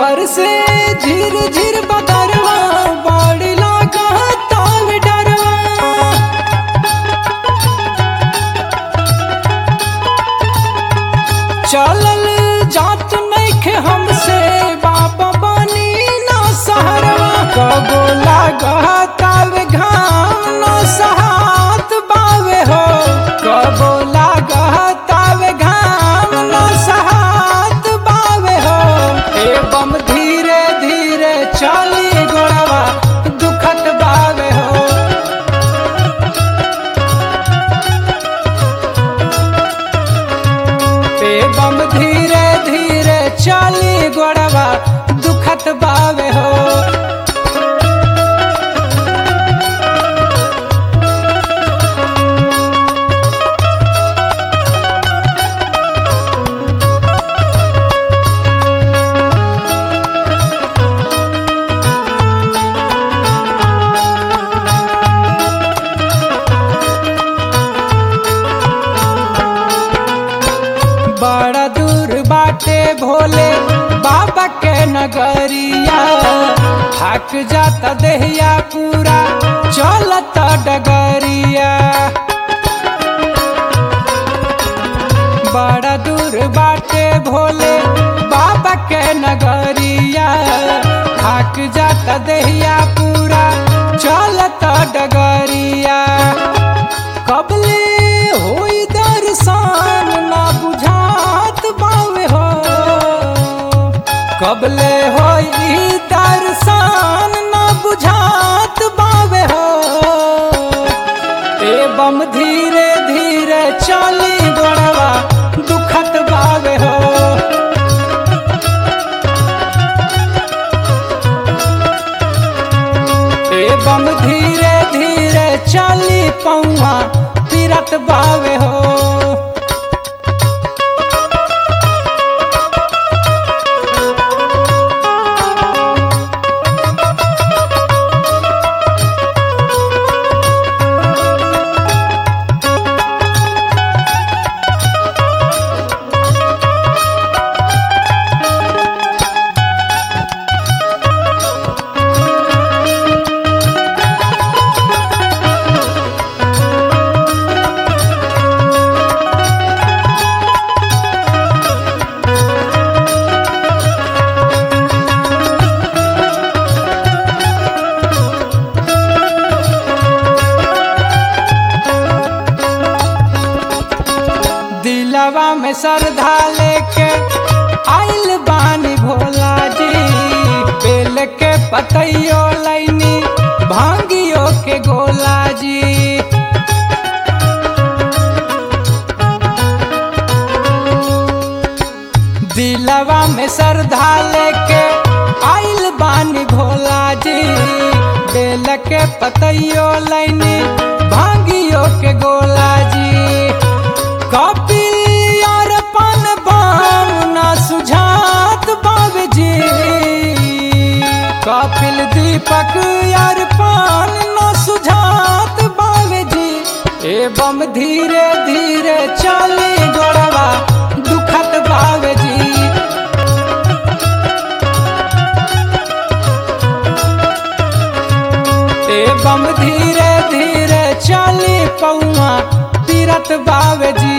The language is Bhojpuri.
बरसे झिर झिर बदरवा बाड़ी लागा ताव डरवा चलल जात नइखे हमसे बाबा बनी ना सहरवा कबो लागताव घाम ना सहात बावे हो कबो लागताव घाम ना सहात बावे हो एवं धीरे धीरे चली गोड़वा दुखत बावे हो एवं धीरे धीरे चली गोड़वा दुखत बावे हो बड़ा दूर बाटे भोले बाबा के नगरिया थक जाता देहिया पूरा चलता डगरिया बड़ा दूर बाटे भोले बाबा के नगरिया थक जाता देहिया पूरा चलता डगरिया कबले होई दर्शन ना बुझात बावे हो कबले होई दर्शन ना बुझात बावे हो एवं धीरे धीरे चली गोड़वा दुखत बावे हो एवं धीरे धीरे चली पौआ तीरथ बावे हो दिलवा में श्रद्धा लेके आइल बानी भोला जी बेल के पतैयो लैनी भांगियो के गोला जी दिलवा में श्रद्धा लेके आइल बानी भोला जी बेल के पतैयो लैनी भांगियो के गोला जी कपिल यार पन बाम ना सुझात बाबजी कपिल दीपक यार पान ना सुझात बाबजी एवं धीरे धीरे चली गोड़वा दुखत बाबजी एवं धीरे धीरे चली पौआ तीरथ बाबजी